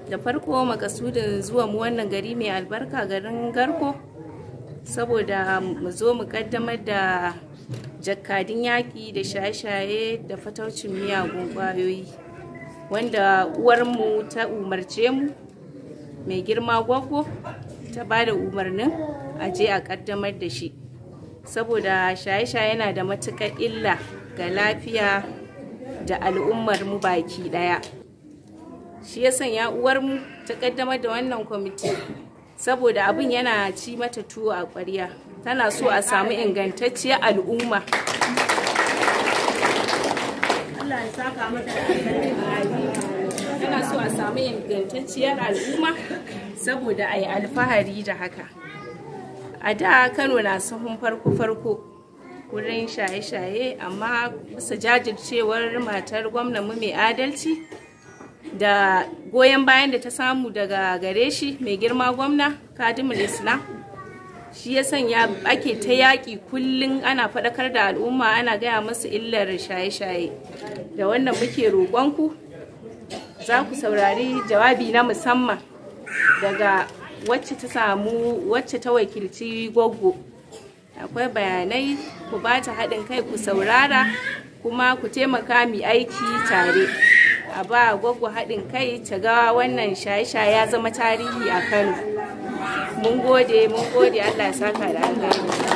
da farko makasudin zuwa mu wannan gari mai albarka garin garko saboda mu zo mu kaddamar da jakadin yaƙi da shaye-shaye da fataucin miyagun ƙwayoyi wanda uwarmu ta umarce mu mai girma gwaggo ta ba da umarnin a je a kaddamar da shi saboda shaye-shaye yana da matuƙar illa ga lafiya da al'ummar mu baki ɗaya shi ya sanya uwarmu ta kaddamar da wannan kwamiti saboda abin yana ci mata tuwo a ƙwarya tana so a samu ingantacciyar al'umma tana so a samu ingantacciyar al'umma saboda a yi alfahari da haka a da kano na sahun farko-farko wurin shaye-shaye amma bisa jajircewar matar gwamnanmu mai adalci da goyon bayan da ta samu daga gare shi mai girma gwamna kadimul islam shi ya sanya ake ta yaƙi kullum ana faɗakar da al'umma ana gaya masu illar shaye-shaye da wannan muke roƙonku za ku saurari jawabi na musamman daga wacce ta samu wacce ta wakilci gwaggo akwai bayanai ku ba ta haɗin kai ku saurara kuma ku taimaka mi aiki tare a ba gwaggo haɗin kai ta ga wannan shaye-shaye ya zama tarihi a kano mun gode mun gode allah ya saka da alheri